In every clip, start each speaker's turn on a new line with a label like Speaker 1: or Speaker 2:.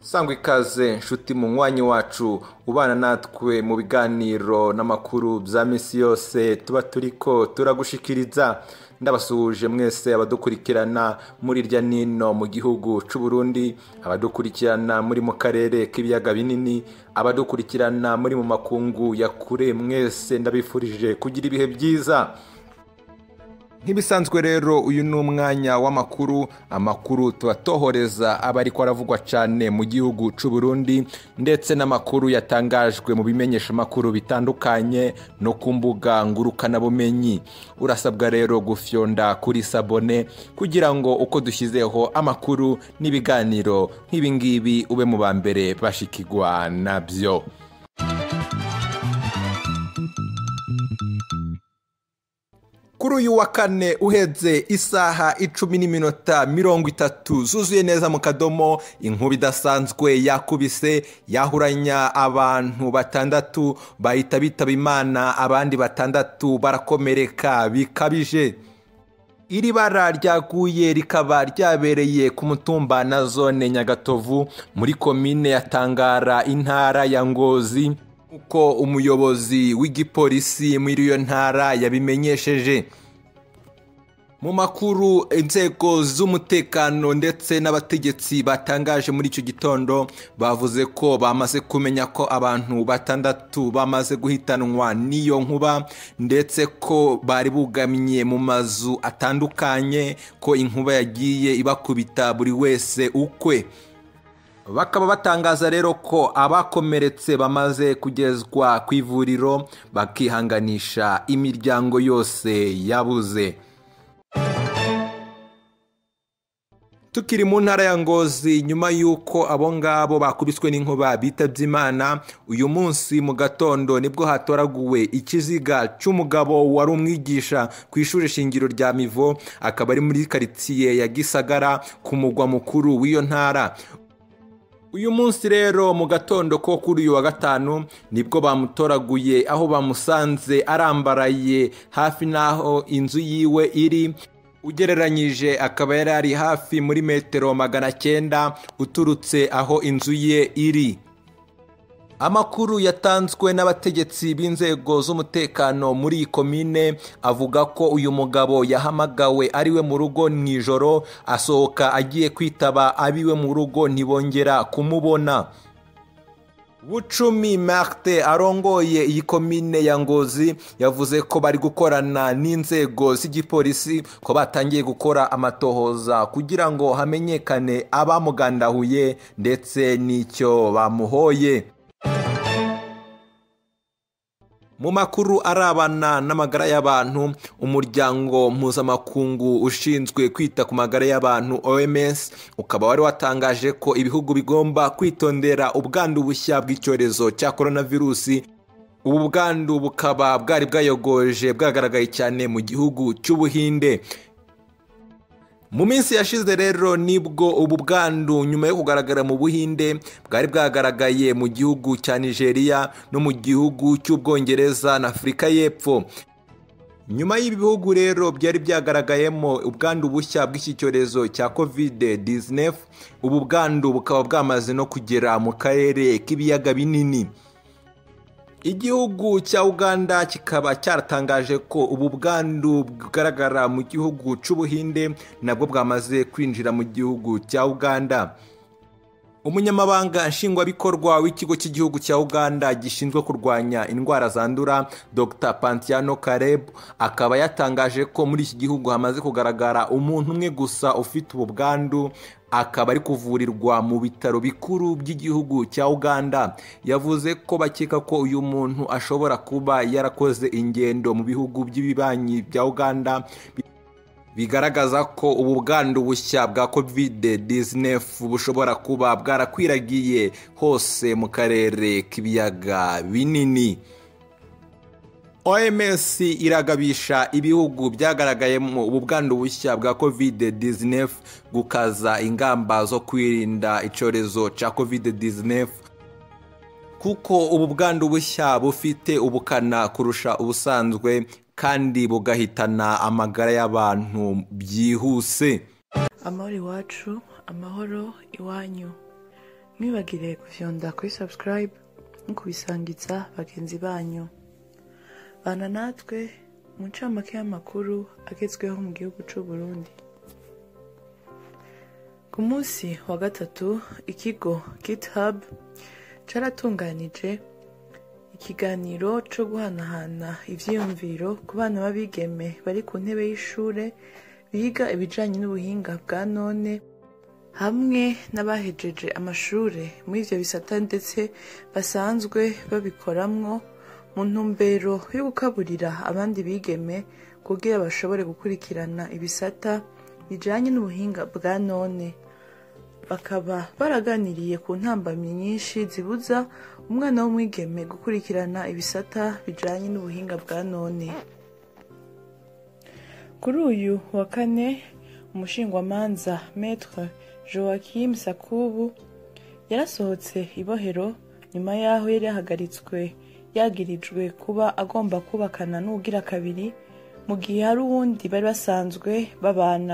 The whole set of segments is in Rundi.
Speaker 1: sangwa ikaze nshuti mu mwanya wacu ubana natwe mu biganiro n'amakuru bya minsi yose tuba turiko turagushikiriza ndabasuhuje mwese abadukurikirana muri irya nino mu gihugu c'u Burundi abadukurikirana muri mu karere k'ibiyaga binini abadukurikirana muri mu makungu ya kure mwese ndabifurije kugira ibihe byiza nk'ibisanzwe rero uyu ni umwanya w'amakuru amakuru tubatohoreza aba ariko aravugwa cyane mu gihugu c'u Burundi ndetse n'amakuru yatangajwe mu bimenyesha amakuru bitandukanye no ku mbuga ngurukanabumenyi urasabwa rero gufyonda kuri sabone kugira ngo uko dushyizeho amakuru n'ibiganiro nk'ibingibi ube mu ba mbere bashikigwa nabyo kuri uyu wa kane uheze isaha icumi n'iminota mirongo itatu zuzuye neza mu kadomo inkuba idasanzwe yakubise yahuranya abantu batandatu bahita bitaba imana abandi batandatu barakomereka bikabije iri bara ryaguye rikaba ryabereye ku mutumba na zone nyagatovu muri komine ya tangara intara ya ngozi uko umuyobozi w'igipolisi muri iyo ntara yabimenyesheje mu makuru inzego z'umutekano ndetse n'abategetsi batangaje muri icyo gitondo bavuze ko bamaze kumenya ko abantu batandatu bamaze guhitanwa n'iyo nkuba ndetse ko bari bugamye mu mazu atandukanye ko inkuba yagiye ibakubita buri wese ukwe bakaba batangaza rero ko abakomeretse bamaze kugezwa ku ivuriro bakihanganisha imiryango yose yabuze tukiri mu ntara ya ngozi nyuma y'uko abo ngabo bakubiswe n'inkuba bitabye imana uyu munsi mu gatondo nibwo hatoraguwe ikiziga cy'umugabo wari umwigisha ku ishuri shingiro rya mivo akaba ari muri karitsiye ya gisagara ku mugwa mukuru w'iyo ntara uyu munsi rero mu gatondo ko kuri uyu wa gatanu nibwo bamutoraguye aho bamusanze arambaraye hafi n'aho inzu yiwe iri ugereranyije akaba yari ari hafi muri metero magana cyenda uturutse aho inzu ye iri amakuru yatanzwe n'abategetsi b'inzego z'umutekano muri iyi komine avuga ko uyu mugabo yahamagawe ariwe mu rugo mu ijoro asohoka agiye kwitaba abiwe mu rugo ntibongera kumubona bucumi marite arongoye iyi komine ya ngozi yavuze ko bari gukorana n'inzego z'igipolisi ko batangiye gukora amatohoza kugira ngo hamenyekane abamugandahuye ndetse n'icyo bamuhoye mu makuru arabana n'amagara y'abantu umuryango mpuzamakungu ushinzwe kwita ku magara y'abantu oms ukaba wari watangaje ko ibihugu bigomba kwitondera ubwandu bushya bw'icyorezo cya coronavirusi ubu bwandu bukaba bwari bwayogoje bwagaragaye cyane mu gihugu cy'ubuhinde mu minsi yashize rero nibwo ubu bwandu nyuma yo kugaragara mu buhinde bwari bwagaragaye mu gihugu cya nigeria no mu gihugu cy'ubwongereza na afurika y'epfo nyuma y'ibi bihugu rero byari byagaragayemo ubwandu bushya bw'iki cyorezo cya kovide 19 ubu bwandu bukaba bwamaze no kugera mu karere k'ibiyaga binini igihugu cya uganda kikaba cyaratangaje ko ubu bwandu bugaragara mu gihugu cy'ubuhinde nabwo bwamaze kwinjira mu gihugu cya uganda umunyamabanga nshingwabikorwa w'ikigo cy'igihugu cya uganda gishinzwe kurwanya indwara zandura dr pantiano kareb akaba yatangaje ko muri iki gihugu hamaze kugaragara umuntu umwe gusa ufite ubu bwandu akaba ari kuvurirwa mu bitaro bikuru by'igihugu cya uganda yavuze ko bakeka ko uyu muntu ashobora kuba yarakoze ingendo mu bihugu by'ibibanyi bya uganda bigaragaza ko ubu bwandu bushya bwa kovide 19 bushobora kuba bwarakwiragiye hose mu karere k'ibiyaga binini oms iragabisha ibihugu byagaragayemo ubu bwandu bushya bwa kovide 19 gukaza ingamba zo kwirinda icyorezo cya kovide 19 kuko ubu bwandu bushya bufite ubukana kurusha ubusanzwe kandi bugahitana amagara y'abantu byihuse
Speaker 2: amahoro iwacu amahoro iwanyu mwibagire kufyonda kuri subscribe no kubisangiza bagenzi banyu bana natwe mu ncamake y'amakuru agezweho mu gihugu c'u Burundi ku munsi wa gatatu ikigo github caratunganije ikiganiro co guhanahana ivyiyumviro ku bana b'abigeme bari ku ntebe y'ishure biga ibijanye n'ubuhinga bwa none hamwe n'abahejeje amashure muri ivyo bisata ndetse basanzwe babikoramwo mu ntumbero yo gukaburira abandi bigeme kugira bashobore gukurikirana ibisata bijanye n'ubuhinga bwa none bakaba baraganiriye ku ntambamyi nyinshi zibuza umwana w'umwigeme gukurikirana ibisata bijanye n'ubuhinga bwa none kuri uyu wa kane umushingwamanza metre joakim sakubu yarasohotse ibohero nyuma y'aho yari yahagaritswe yagirijwe kuba agomba kubakana n'uwugira kabiri mu gihe hari uwundi bari basanzwe babana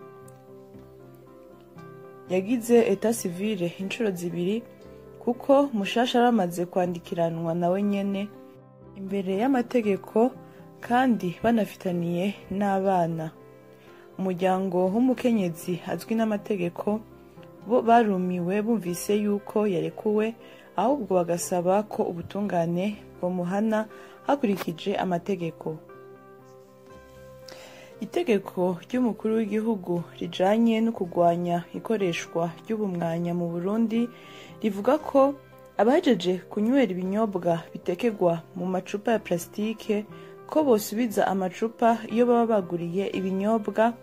Speaker 2: yagize eta sivile inshuro zibiri kuko mushasha aramaze kwandikiranwa nawe nyene imbere y'amategeko kandi banafitaniye n'abana umuryango w'umukenyezi azwi n'amategeko bo barumiwe bumvise yuko yarekuwe ahubwo bagasaba ko ubutungane bumuhana hakurikije amategeko itegeko ry'umukuru w'igihugu rijanye no kurwanya ikoreshwa ry'ubumwanya mu burundi rivuga ko abahejeje kunywera ibinyobwa bitekerwa mu macupa ya plasitike ko bosubiza amacupa iyo baba baguriye ibinyobwa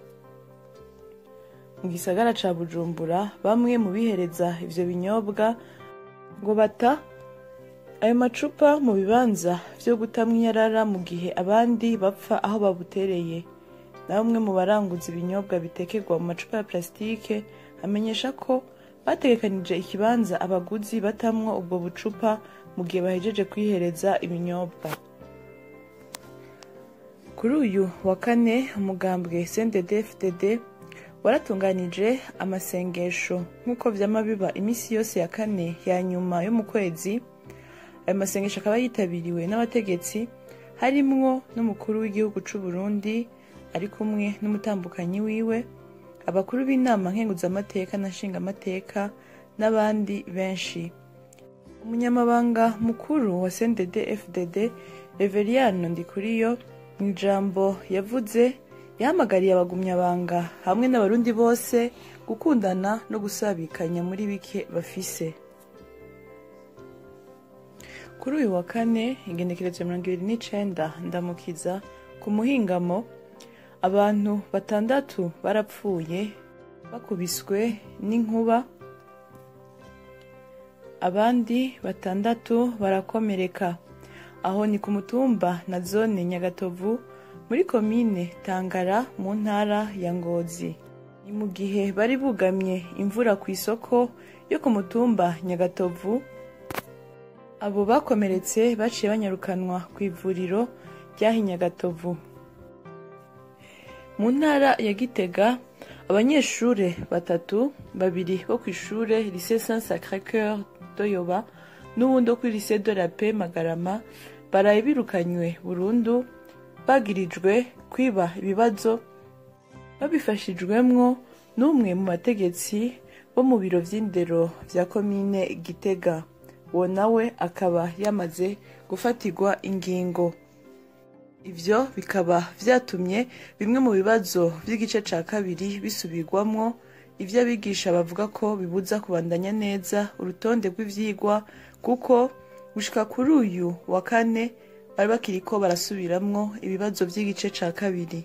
Speaker 2: mu gisagara ca bujumbura bamwe mu bihereza ivyo binyobwa ngo bata ayo macupa mu bibanza vyo gutamwa iyarara mu gihe abandi bapfa aho babutereye na bamwe mu baranguza ibinyobwa bitekerwa mu macupa ya plasitike amenyesha ko bategekanije ikibanza abaguzi batamwo ubwo bucupa mu gihe bahejeje kwihereza ibinyobwa kuri uyu wa kane umugambwe cndd waratunganije amasengesho nk'uko vyama biba iminsi yose ya kane ya nyuma yo mu kwezi ayo masengesho akaba yitabiriwe n'abategetsi harimwo n'umukuru w'igihugu c'u Burundi ari kumwe n'umutambukanyi wiwe abakuru b'inama nkenguzamateka na nshingamateka n'abandi benshi umunyamabanga mukuru wa cndd fdd reveriyano ndikuriyo mu ijambo yavuze yahamagariye abagumyabanga hamwe n'abarundi bose gukundana no gusabikanya muri bike bafise kuri uyu wa kane ingenekerezo mirongo ibiri n'icenda ndamukiza ku muhingamo abantu batandatu barapfuye bakubiswe n'inkuba abandi batandatu barakomereka aho ni ku mutumba na zone nyagatovu muri komine tangara mu ntara ya ngozi ni mu gihe bari bugamye imvura ku isoko yo ku mutumba nyagatovu abo bakomeretse baciye banyarukanwa ku ivuriro ryaha nyagatovu mu ntara ya gitega abanyeshure batatu babiri bo ku ishure lycée saint sacré cœur doyoba n'uwundi wo kuri lycée de la paix magarama baraye birukanywe burundu bagirijwe kwiba ibibazo babifashijwemwo n'umwe mu bategetsi bo mu biro vy'indero vya komine gitega uwo nawe akaba yamaze gufatirwa ingingo ivyo bikaba vyatumye bimwe mu bibazo vy'igice ca kabiri bisubirwamwo ivyo abigisha bavuga ko bibuza kubandanya neza urutonde rw'ivyigwa kuko gushika kuri uyu wa kane bari bakiriko barasubiramwo ibibazo vy'igice ca kabiri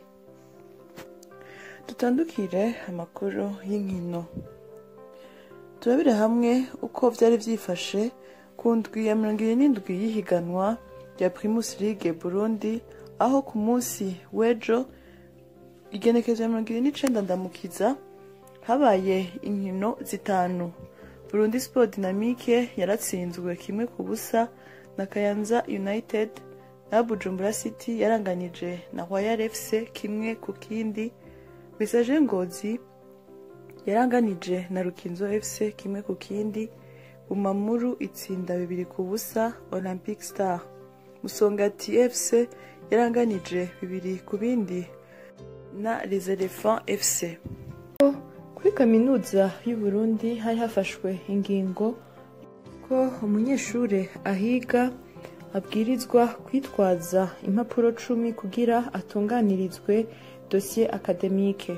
Speaker 2: dutandukire amakuru y'inkino turabire hamwe uko vyari vyifashe ku ndwi ya mirongo ibiri n'indwi y'ihiganwa rya primus league burundi aho ku munsi w'ejo igenekezo ya mirongo ibiri n'icenda ndamukiza habaye inkino zitanu burundi sport dynamique yaratsinzwe kimwe ku busa na kayanza united na bujumbura city yaranganije na royal fc kimwe ku kindi message ngozi yaranganije na rukinzo fc kimwe ku kindi bumamuru itsinda bibiri ku busa olympic star musongati fc yaranganije bibiri ku bindi na les elephants fc kuri kaminuza y'u Burundi hari hafashwe ingingo ko umunyeshuri ahiga abwirizwa kwitwaza impapuro cumi kugira atunganirizwe dosiye akademike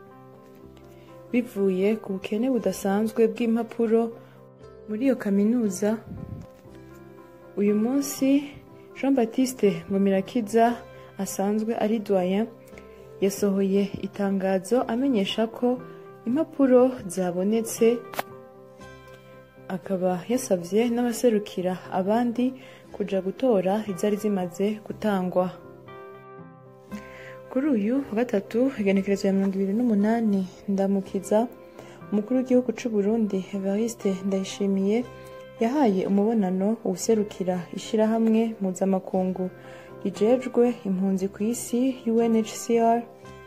Speaker 2: bivuye ku bukene budasanzwe bw'impapuro muri iyo kaminuza uyu munsi jean baptiste ngomirakiza asanzwe ari doyen yasohoye itangazo amenyesha ko impapuro zabonetse akaba yasabye n'abaserukira abandi kuja gutora izari zimaze gutangwa kuri uyu wa gatatu igenekerezo ya mirongo ibiri n'umunani ndamukiza umukuru w'igihugu c'u Burundi Evariste Ndayishimiye yahaye umubonano uwuserukira ishirahamwe mpuzamakungu rijejwe impunzi ku isi UNHCR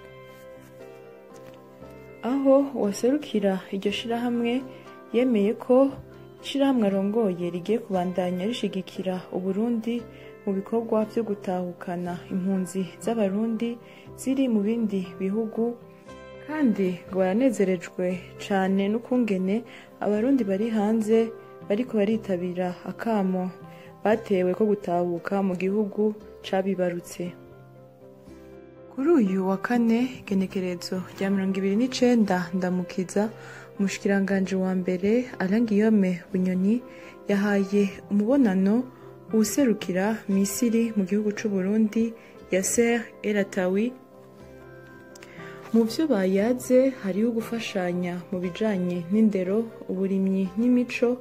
Speaker 2: aho uwaserukira iryo shirahamwe yemeye ko ishirahamwe arongoye rigiye kubandanya rishigikira uburundi mu bikorwa vyo gutahukana impunzi z'abarundi ziri mu bindi bihugu kandi ngo baranezerejwe cane n'ukungene abarundi bari hanze bariko baritabira akamo batewe ko gutahuka mu gihugu cabibarutse kuri uyu wa kane genekerezo rya mirongo ibiri n'icenda ndamukiza umushikiranganji wa mbere Alain Guillaume Bunyoni yahaye umubonano uwuserukira Misiri mu gihugu c'u Burundi Yasser Elatawi mu vyo bayaze hariho gufashanya mu bijanye n'indero uburimyi n'imico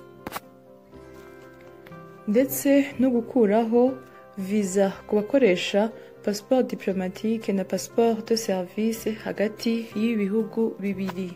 Speaker 2: ndetse no gukuraho viza ku bakoresha passeport diplomatique na passeport de service hagati y'ibihugu bibiri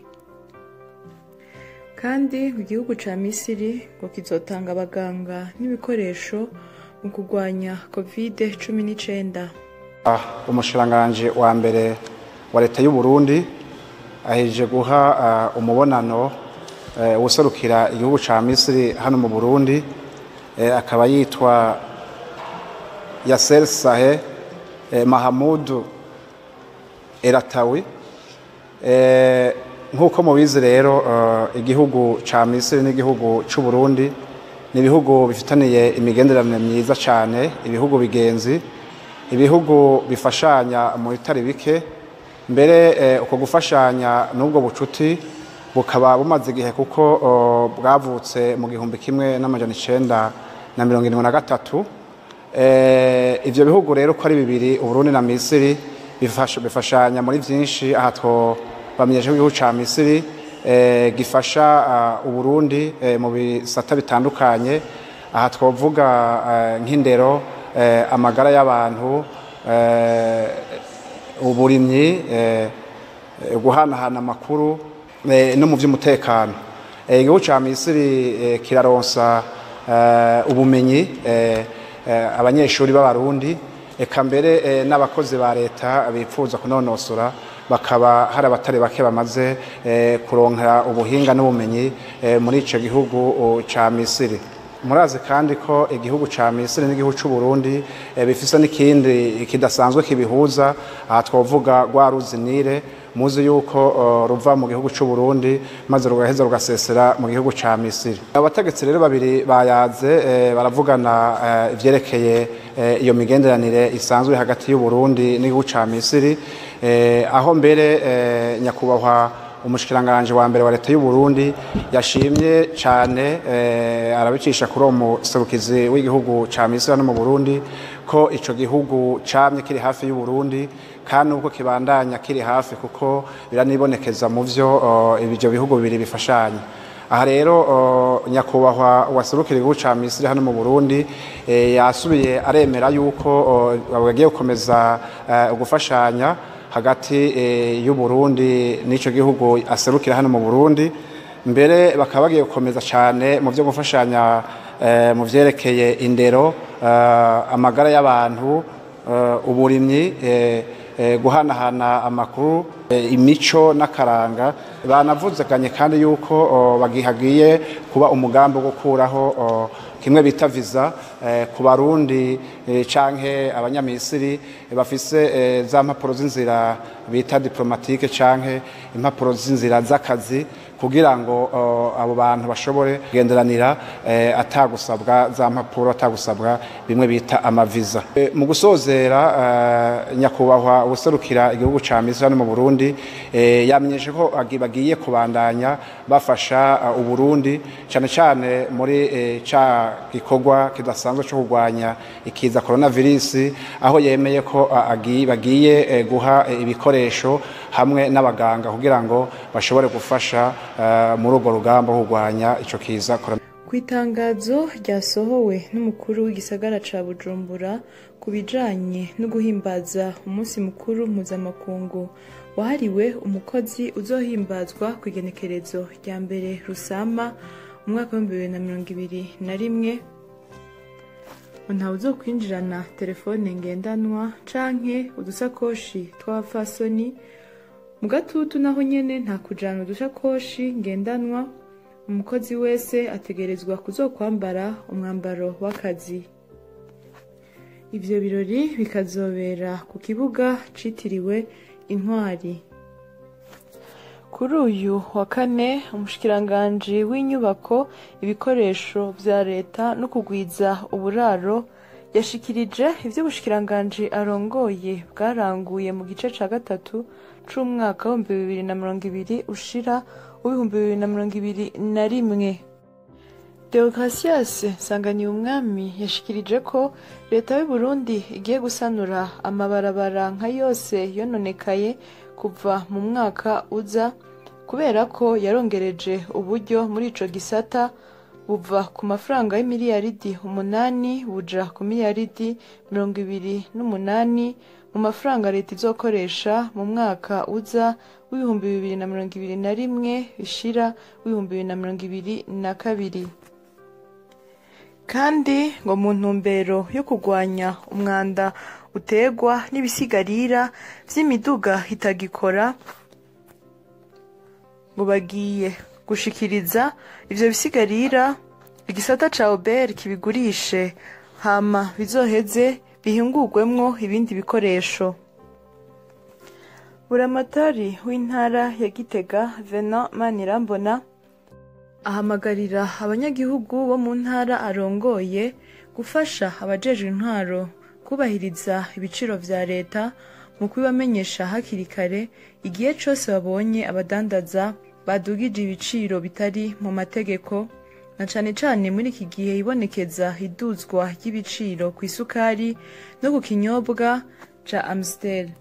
Speaker 2: kandi ngo igihugu ca misiri ngo kizotanga abaganga n'ibikoresho mu kurwanya covid cumi n'icenda
Speaker 3: umushikiranganji wa mbere wa leta y'u Burundi aheje guha uh, umubonano uh, userukira igihugu ca misiri hano mu burundi uh, akaba yitwa yasser sahe uh, mahamudu eratawi uh, nk'uko mubizi rero igihugu ca misiri n'igihugu c'u Burundi ni ibihugu bifitaniye imigenderanire myiza cyane ibihugu bigenzi ibihugu bifashanya mu bitari bike mbere uko gufashanya n'ubwo bucuti bukaba bumaze igihe kuko bwavutse mu gihumbi kimwe n'amajana icenda na mirongo irindwi na gatatu ivyo bihugu rero ko ari bibiri uburundi na misiri bifashanya muri vyinshi aha two bamenyesha igihugu ca misiri gifasha uburundi mu bisata bitandukanye aha twavuga nk'indero amagara y'abantu uburimyi guhanahana amakuru no mu by'umutekano igihugu cya misiri kiraronsa ubumenyi abanyeshuri b'abarundi eka mbere n'abakozi ba leta bifuza kunonosora bakaba hari abatari bake bamaze kuronkera ubuhinga n'ubumenyi muri icyo gihugu cya misiri murazi kandi ko igihugu cya misiri n'igihugu cy'u Burundi bifise n'ikindi kidasanzwe kibihuza aha twavuga rwa ruzinire muzi yuko ruva mu gihugu cy'u Burundi maze rugaheza rugasesera mu gihugu cya misiri abategetsi rero babiri bayaze baravugana ivyerekeye iyo migenderanire isanzwe hagati y'u Burundi n'igihugu cya misiri aho mbere nyakubahwa umushikiranganji wa mbere wa leta y'u Burundi yashimye cyane arabicisha kuri uwo muserukizi w'igihugu ca Misiri no mu Burundi ko ico gihugu camye kiri hafi y'u Burundi kandi ubwo kibandanya kiri hafi kuko biranibonekeza mu vyo ibyo bihugu bibiri bifashanya aha rero nyakubahwa waserukira igihugu ca Misiri hano mu Burundi yasubiye aremera yuko bagiye gukomeza gufashanya hagati y'u Burundi n'ico gihugu aserukira hano mu Burundi mbere bakaba bagiye gukomeza cyane mu byo gufashanya mu vyerekeye indero amagara y'abantu uburimyi eh, guhanahana amakuru eh, imico n'akaranga banavuzeganye kandi yuko oh, bagihagiye kuba umugambi wo gukuraho oh, kimwe bita visa eh, ku barundi eh, canke abanyamisiri eh, bafise eh, za mpapuro z'inzira bita diplomatique canke impapuro z'inzira z'akazi kugira ngo uh, abo bantu bashobore kugenderanira eh, atagusabwa za mpapuro atagusabwa bimwe bita amaviza e, mu gusozera uh, nyakubahwa ubuserukira igihugu ca Misiri hano mu Burundi eh, yamenyeshe ko agi- bagiye kubandanya bafasha uh, uburundi cyane cyane muri eh, ca gikorwa kidasanzwe cyo kurwanya ikiza coronavirus aho yemeye ko uh, agi- bagiye eh, guha eh, ibikoresho hamwe n'abaganga kugira ngo bashobore gufasha uh, muri urwo rugamba rwo kurwanya ico kiza corona
Speaker 2: ku itangazo ryasohowe n'umukuru w'igisagara ca bujumbura ku bijanye no guhimbaza umunsi mukuru mpuzamakungu wahariwe umukozi uzohimbazwa ku igenekerezo rya mbere rusama umwaka w'ibihumbi bibiri na mirongo ibiri na rimwe ngo ntawe uzokwinjirana telefone ngendanwa canke udusakoshi tw'abapfasoni mu gatutu naho nyene nta kujana udushakoshi ngendanwa umukozi wese ategerezwa kuzokwambara umwambaro w'akazi ivyo birori bikazobera ku kibuga citiriwe intwari kuri uyu wa kane umushikiranganji w'inyubako ibikoresho vya leta no kugwiza uburaro yashikirije ivyo ubushikiranganji arongoye bwaranguye mu gice ca gatatu c'umwaka w'ibihumbi bibiri na mirongo ibiri ushira w'ibihumbi bibiri na mirongo ibiri na rimwe deogratias nsanganyuye umwami yashikirije ko leta y'u Burundi igiye gusanura amabarabara nka yose yononekaye kuva mu mwaka uza kubera ko yarongereje uburyo muri ico gisata buva ku mafaranga y'imiliyaridi umunani buja ku miliyaridi mirongo ibiri n'umunani mu mafaranga leta izokoresha mu mwaka uza w'ibihumbi bibiri na mirongo ibiri na rimwe bishira w'ibihumbi bibiri na mirongo ibiri na kabiri kandi ngo mu ntumbero yo kurwanya umwanda utegwa n'ibisigarira vy'imiduga itagikora ngo bagiye gushikiriza ivyo bisigarira igisata ca obert kibigurishe hama bizoheze bihingurwemwo ibindi bikoresho buramatari w'intara ya gitega venant manirambona ahamagarira abanyagihugu bo mu ntara arongoye gufasha abajejwe intwaro kubahiriza ibiciro vya leta mu kubibamenyesha hakiri kare igihe cose babonye abadandaza badugije ibiciro bitari mu mategeko na cane cane muri iki gihe ibonekeza iduzwa ry'ibiciro ku isukari no ku kinyobwa ca amstel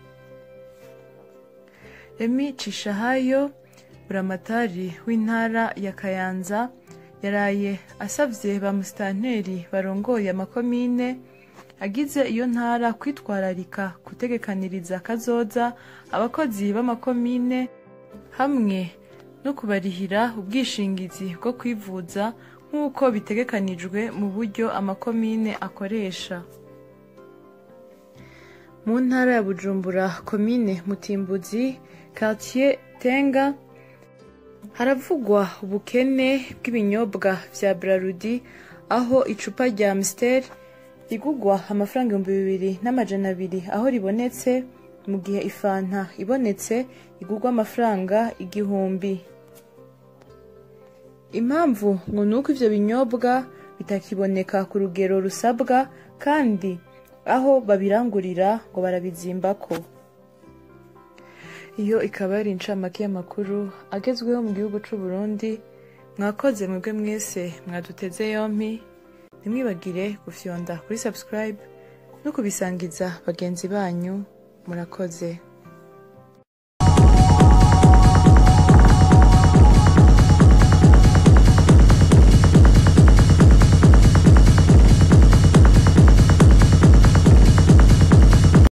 Speaker 2: Remy Cishahayo buramatari w'intara ya Kayanza yaraye asavye ba musitanteri barongoye amakomine agize iyo ntara kwitwararika gutegekaniriza kazoza abakozi b'amakomine hamwe no kubarihira ubwishingizi bwo kwivuza nk'uko bitegekanijwe mu buryo amakomine akoresha mu ntara ya bujumbura komine mutimbuzi quartier tenga haravugwa ubukene bw'ibinyobwa vya brarudi aho icupa rya amstel rigugwa amafaranga ibihumbi bibiri n'amajana abiri aho ribonetse mu gihe ifanta ibonetse igugwa amafaranga igihumbi impamvu ngo ni uko ivyo binyobwa bitakiboneka ku rugero rusabwa kandi aho babirangurira ngo barabizimbako iyo ikaba yari incamake y'amakuru agezweho mu gihugu c'u Burundi mwakoze mwebwe mwese mwaduteze yompi ntimwibagire gufyonda kuri subscribe no kubisangiza bagenzi banyu murakoze